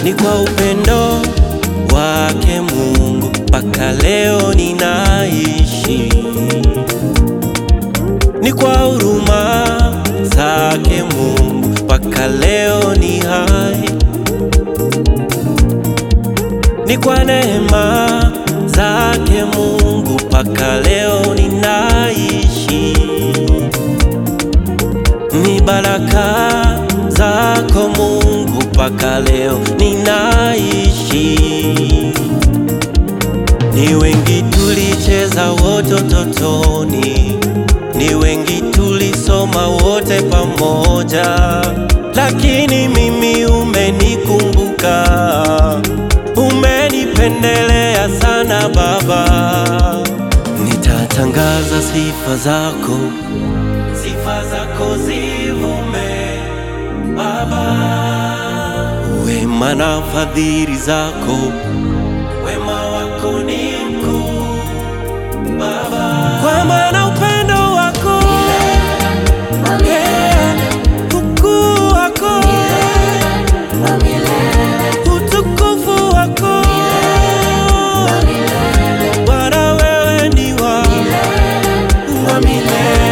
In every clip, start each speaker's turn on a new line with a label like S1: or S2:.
S1: Ni kwa upendo wake Mungu mpaka leo ninaishi, ni kwa huruma zake Mungu mpaka leo ni hai, ni kwa neema zake Mungu mpaka leo ninaishi, ni baraka zako Mungu mpaka leo ninaishi. Ni wengi tulicheza wote utotoni, ni wengi tulisoma wote pamoja, lakini mimi umenikumbuka, umenipendelea sana Baba. Nitatangaza sifa zako, sifa zako zivume Baba, wema na fadhili zako, wema wako ni mkuu Baba, kwa maana upendo wako eh, ukuu wako utukufu wako Bwana, wewe ni wa wa milele.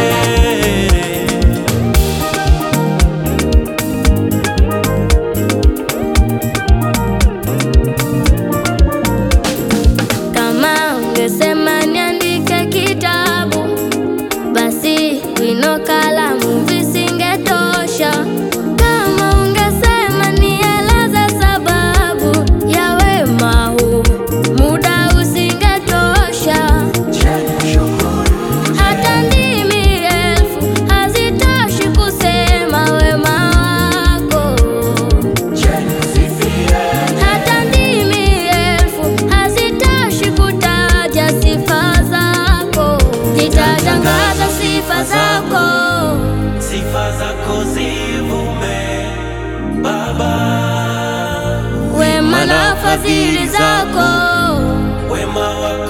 S2: Kama ungesema niandike kitabu, basi wino, kalamu visingetosha. Kama ungesema nieleze sababu ya wema huu, muda usingetosha. Hata ndimi elfu hazitoshi kusema wema wako. Hata ndimi elfu hazitoshi kutaja sifa zako. Nitatangaza sifa zako,
S1: Sifa zako zivume Baba,
S2: wema na fadhili zako.
S1: wema wako